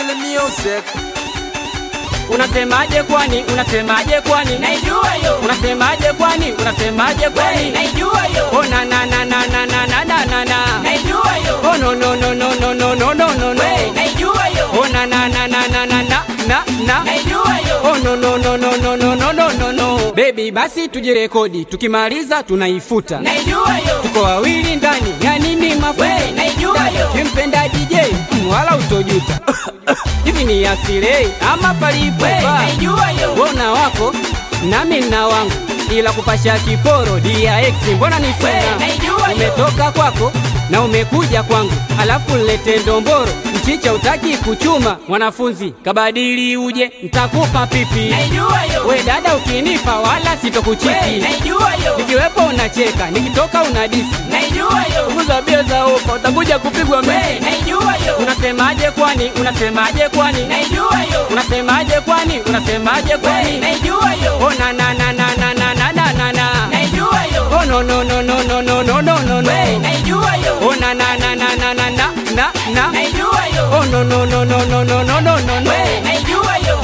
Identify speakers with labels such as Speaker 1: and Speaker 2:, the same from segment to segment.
Speaker 1: Mali Music.
Speaker 2: Unasemaje kwani? Unasemaje kwani?
Speaker 3: Naijua yo.
Speaker 2: Unasemaje kwani? Unasemaje
Speaker 3: We,
Speaker 2: kwani?
Speaker 3: naijua yo.
Speaker 2: Oh na na na na na na na na na na.
Speaker 3: Naijua yo.
Speaker 2: Oh no no no no no no no no no no.
Speaker 3: We, naijua yo.
Speaker 2: Oh na na na na na na na na na.
Speaker 3: Naijua yo.
Speaker 2: Oh no no no no no no no no no no. Baby basi tujirekodi, tukimaliza tunaifuta.
Speaker 3: Naijua yo.
Speaker 2: Tuko wawili ndani, ya nini mafuta?
Speaker 3: We, naijua yo.
Speaker 2: Kimpenda DJ, mm, wala utojuta. Hivi ni asile ama palipo
Speaker 3: We,
Speaker 2: pa?
Speaker 3: naijua yo.
Speaker 2: Wona wako nami na wangu, ila kupasha kiporo DRX, mbona ni
Speaker 3: We,
Speaker 2: sana?
Speaker 3: naijua yo.
Speaker 2: Umetoka kwako na umekuja kwangu, alafu lete ndomboro, mchicha utaki kuchuma. Mwanafunzi kabadili uje, ntakupa pipi.
Speaker 3: Naijua yo.
Speaker 2: We dada, ukinipa wala
Speaker 3: We,
Speaker 2: sitokuchiti.
Speaker 3: naijua yo.
Speaker 2: Nikiwepo unacheka, nikitoka unadisi.
Speaker 3: Naijua yo.
Speaker 2: Punguza bia za ofa, utakuja kupigwa
Speaker 3: We,
Speaker 2: mimi.
Speaker 3: naijua yo.
Speaker 2: Unasemaje kwani? Unasemaje kwani?
Speaker 3: Naijua yo.
Speaker 2: Unasemaje kwani? Unasemaje
Speaker 3: We,
Speaker 2: kwani?
Speaker 3: naijua yo.
Speaker 2: Oh na na na na na na na na na na.
Speaker 3: Naijua yo.
Speaker 2: Oh no no no no no no no no no
Speaker 3: We,
Speaker 2: no.
Speaker 3: naijua yo.
Speaker 2: Oh na na na na na na na na na.
Speaker 3: Naijua yo.
Speaker 2: Oh no no no no no no no no no no.
Speaker 3: We, naijua yo.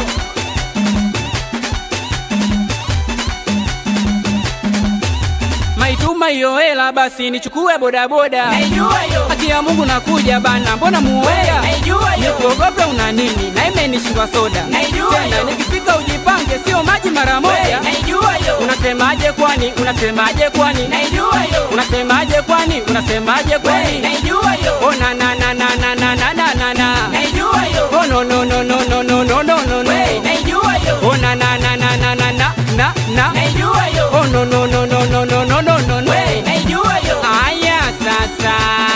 Speaker 2: Maituma hiyo hela basi nichukue bodaboda.
Speaker 3: Naijua yo.
Speaker 2: Haki ya Mungu nakuja bana, mbona muoga?
Speaker 3: Naijua yo.
Speaker 2: Nikuogope una nini? Na imenishindwa soda.
Speaker 3: Naijua
Speaker 2: Tena
Speaker 3: yo.
Speaker 2: nikifika ujipange, sio maji mara
Speaker 3: We,
Speaker 2: moja.
Speaker 3: naijua yo.
Speaker 2: Unasemaje kwani? Unasemaje kwani?
Speaker 3: Naijua yo.
Speaker 2: Unasemaje kwani? Unasemaje
Speaker 3: We,
Speaker 2: kwani?
Speaker 3: naijua yo.
Speaker 2: Oh na na na na na na na na na na.
Speaker 3: Naijua yo.
Speaker 2: Oh no no no no no no no no no
Speaker 3: We,
Speaker 2: no.
Speaker 3: naijua yo.
Speaker 2: Oh na na na na na na na na na.
Speaker 3: Naijua yo.
Speaker 2: Oh no no no no no no no no no no.
Speaker 3: We, naijua yo.
Speaker 2: Aya sasa.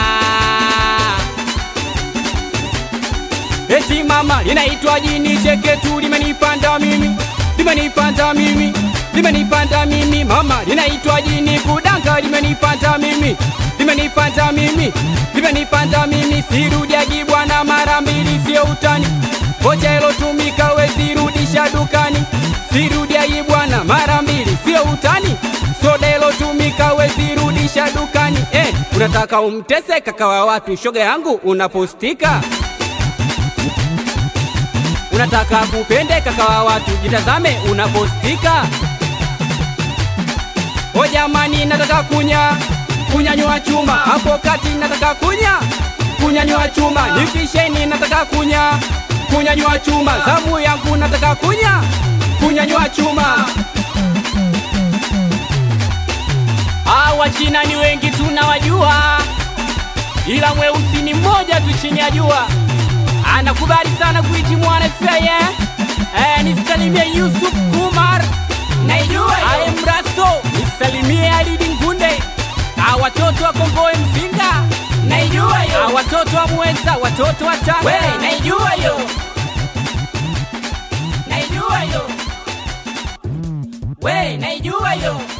Speaker 2: Eti mama linaitwa jini cheketu limenipanda mimi, limenipanda mimi, limenipanda mimi mama linaitwa jini kudanga limenipanda mimi, limenipanda mimi, limenipanda mimi sirudiagi bwana mara mbili sio utani. Vocha ilotumika wezirudisha dukani, sirudiagi bwana mara mbili sio utani. Soda ilotumika wezirudisha dukani. Eh, unataka umtese kaka wa watu, shoga yangu unapostika unataka kupende kaka wa watu, jitazame unapostika. O jamani, nataka kunya kunyanyua chuma hapo kati, nataka kunya kunyanyua chuma, nipisheni, nataka kunya kunyanyua chuma, zamu yangu nataka kunya kunyanyua chuma. Hawa China ni wengi tunawajua, ila mweusi ni mmoja tu chini ya jua anakubali sana kuiti mwana feye eh, nisalimie Yusuf Kumar
Speaker 3: Naijua yo.
Speaker 2: aye mraso nisalimie Alidi Ngunde a watoto wa Komboe Mzinga
Speaker 3: Naijua
Speaker 2: a
Speaker 3: yo.
Speaker 2: watoto wa Mweza watoto wa
Speaker 3: We,
Speaker 2: Tanga
Speaker 3: naijua yo. Naijua yo. We, naijua yo.